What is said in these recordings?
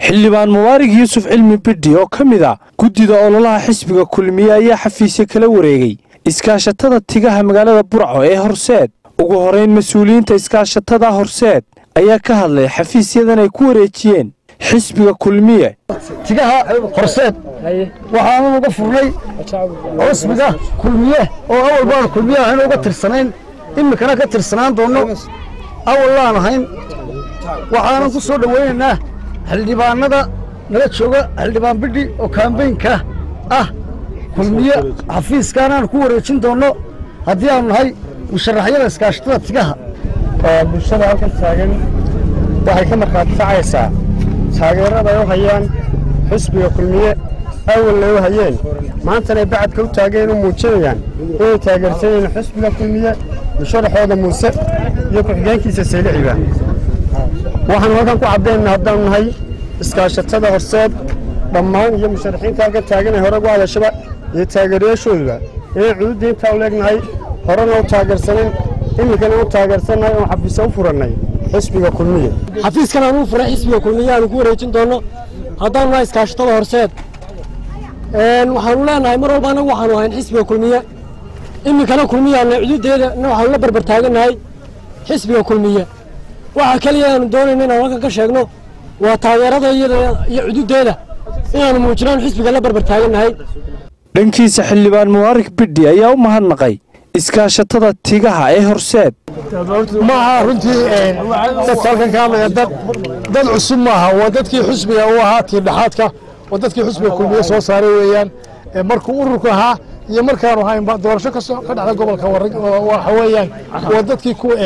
xildhibaan mubaarig yuusuf cilmi bidhi oo ka mid a guddida ololaha xisbiga kulmiye ayaa xafiisyo kala wareegay iskaashatada tigaha magaalada burco ee horseed ugu horeyn mas-uuliyiinta iskaashatada horseed ayaa ka hadlay xafiisyadan ay ku wareejiyeen xisbiga kulmiye tigaha horseed waxaanu uga furnay xusbiga kulmiye oo awal baan kulmiye ahayn uga tirsanayn iminkana ka tirsanaan doonno awal laan ahayn waxaanan ku soo dhowaynaynaa xildhibaanada nala jooga xildhibaan bidhi oo kaambeynka ah kulmiye xafiiskaanaan ku wareejin doonno haddii aanu nahay musharaxyada iskaashatada tigaha bulshada halkan taagan waxay ka markhaati kacaysaa taageerada ay u hayaan xisbiga kulmiye awalna u hayeen maantana bacadka u taageen u muujinayaan inay taageersan yihiin xisbiga kulmiye musharaxooda muuse iyo ku-xigeenkiisa sayliciba waxaanu halkan ku caddaynana haddaanu nahay iskaashatada horseed dhammaan iyo musharaxiinta halkan taagan ee hore ugu hadashaba iyo taageerayaashooduba inaan cududda intaa u leegnahay horena u taageersanayn iminkana u taageersannahay oon xafiisa u furannay xisbiga kulmiye xafiiskan aan u furay xisbiga kulmiye aanu ku wareejin doonno haddaanu nahay iskaashatada horseed waxaanu leenahay mar walba annagu waxaanu ahayn xisbiga kulmiye iminkana kulmiyaana cududeeda waxaanu la barbar taagannahay xisbiga kulmiye waxa keliya aanu doonayno inaan halkan ka sheegno waa taageerada iyada iyo cududeeda inaanu muujinaan xisbiga la barbar taagannahay dhankiisa xildhibaan mubaarig bidhi ayaa u mahadnaqay iskaashatada tigaha ee horseed ma aha runtii dadka halkan ka hadlaya dad dad cusub maaha waa dadkii xusbiga u ahaa tiirdhexaadka waa dadkii xusbiga kulmiye soo saaray weeyaan markuu ururku ahaa iyo markaanu haynba doorasho ka dhacda gobolka waxa weeyaan waa dadkii ku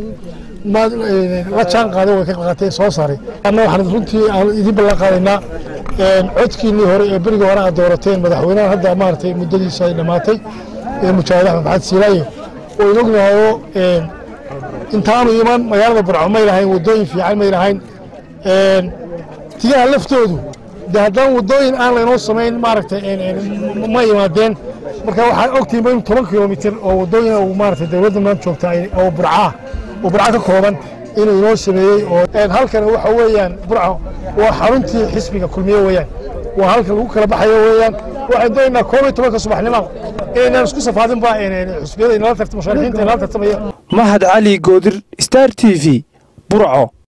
la jaan qaaday way ka qaatay soo saaray anna waxaan runtii aan idin ballan qaadaynaa codkiinnii hore ee berigii hore aad doorateen madaxweynaha hadda maaragtay muddadiisa ay dhammaatay mujaahid axmed maxamed siilaayo oo in ognahayo intaanu iman magaalada burco may lahayn waddooyin fiican may lahayn tigaha laftoodu de haddaan waddooyin aan laynoo samayn maaragtay ma imaadeen marka waxaad ogtihiin in toban kilomitir oo waddooyin uu maaragtay dowladda maanta joogta oo burcaa oo burca ka kooban inuu inoo sameeyey oo halkana waxa weeyaan burco waa xaruntii xisbiga kulmiye weeyaan waa halka lagu kala baxayo weeyaan waxaan doonaynaa koob iyo tobanka subaxnimo inaan isku safaadinba xusbiyada inala tartamo musharaxiinta inala tartamaya mahad cali goodir star t v burco